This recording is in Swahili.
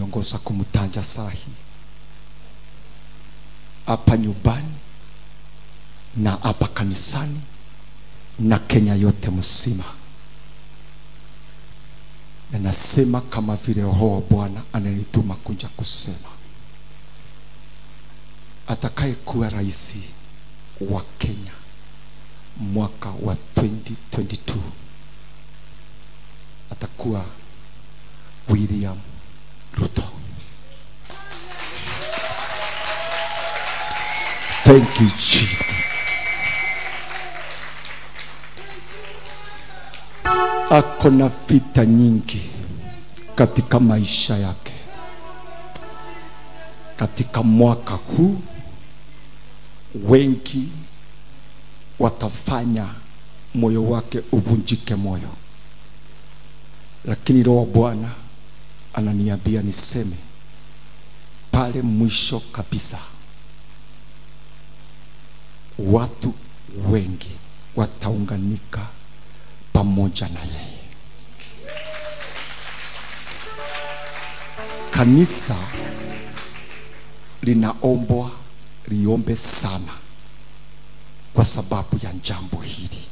ananiongoza kumtanja sahi hapa nyumbani na hapa kanisani na Kenya yote mzima, na nasema kama vile Roho wa Bwana ananituma kuja kusema, atakayekuwa rais wa Kenya mwaka wa 2022 atakuwa William Ruto. Thank you Jesus. Ako na vita nyingi katika maisha yake. Katika mwaka huu wengi watafanya moyo wake uvunjike moyo, lakini Roho wa Bwana ananiambia niseme pale mwisho kabisa, watu wengi wataunganika pamoja na yeye. Kanisa linaombwa liombe sana kwa sababu ya jambo hili.